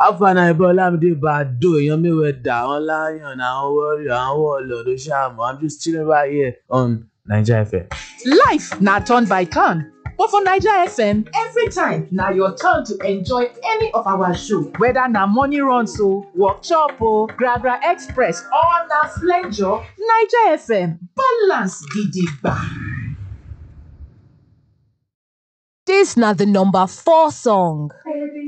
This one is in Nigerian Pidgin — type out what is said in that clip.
Alpha Boy Olamide Badoo, èèyàn Mayweather, àwọn Lion, àwọn Warrior, àwọn Warlord, Oṣàmọ̀. I'm just chilling right here on Naija FM. Life na turn by turn, but for Naija FM, every time na your turn to enjoy any of our show. Whether na morning runs o, workshop o, Gragra Express or na flenjo, Naija FM balance gidigba. Dis na the number four song. Baby,